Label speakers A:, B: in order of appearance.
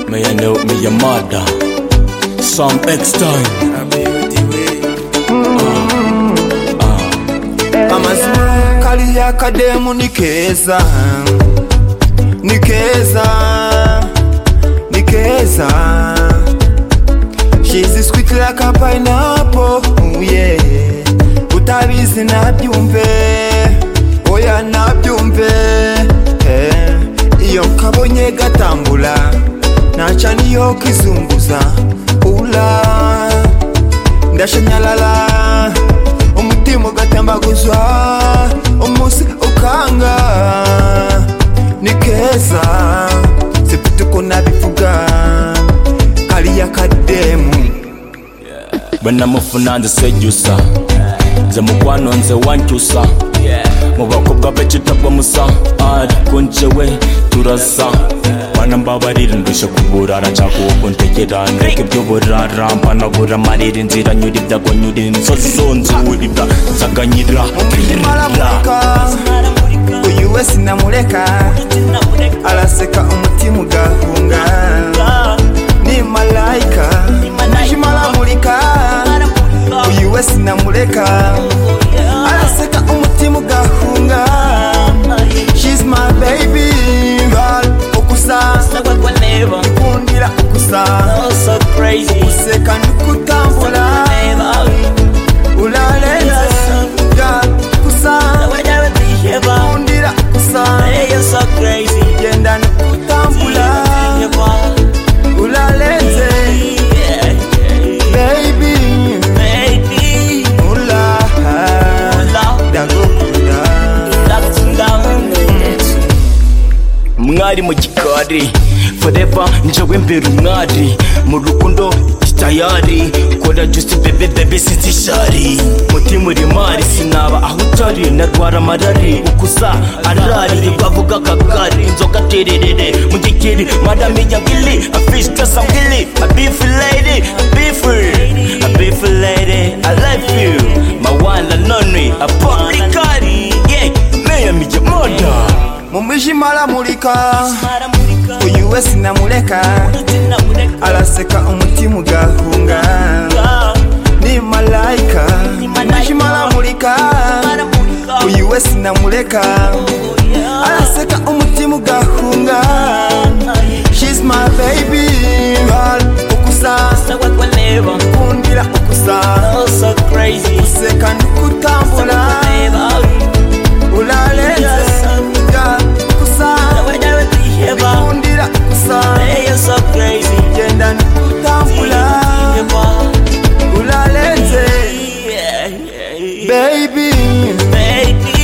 A: me and help me your mother. Some X time.
B: amazu kariya kademu ni keza ni keza ni keza shizi sweet like a pineapple oh yeah utabizi nabyumve oya nabyumve eh. iyo nkabonye gatambula naca niyo kizunguza ula ndashanyalala umutima ugatembaguzwa umunsi ukanga ni keza sifite uko nabivuga kariya kademu
A: When I'm off and the seducer. Nze mukwano nze wankyusa mu bakobwa bekitabwa musa ari ko njewe turasa bana mbabarire ndushye kuburara cyakuwe kuntegera ndeke by'uburara mpanagura amarira inzira nyura ibyago nyura imisozi zonze uribwa nsaganyira
B: maramureka uyu we sinamureka araseka umutima ugahunga ni malayika umutima aramurika uyu we sinamureka araseka umutima ugahunga she's my baby girl ukusa ikundira ukusa useka nikutambura urarenze girl ukusa ikundira ukusa genda nikutambura urarenze baby ula ndagukunda
A: mwari mu gikari forever njewe mbere umwari mu rukundo tayari kora juice bebe bebe sitishari mutima uri mari sinaba aho utari narwara amarari ukusa arari bavuga kagari inzoga tererere mu gikiri madame yangili a fish dress I'm gilly a beef lady a beef a beef lady I love you my one and only a public cari yeah mayor mije murder
B: mu mwijima aramurika uyu we sinamureka araseka umutima ugahunga ni malayika mu mwijima aramurika uyu we sinamureka araseka umutima ugahunga she's my baby girl ukusa ikundira ukusa useka nikutambura urarenze girl ukusa ikundira ukusa genda nikutambura urarenze baby
C: Baby,